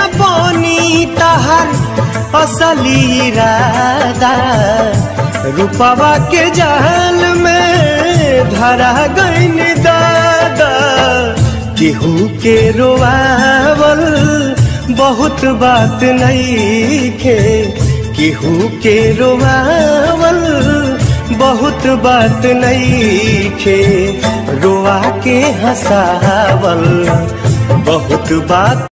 न बोनी तहर असली इरादा रूपवा के जाल में धरा गईन दादा केहू के रोआवल बहुत बात नहीं खे केहू के रोआवल बहुत बात नहीं खे रोआ के हंसावल बहुत बात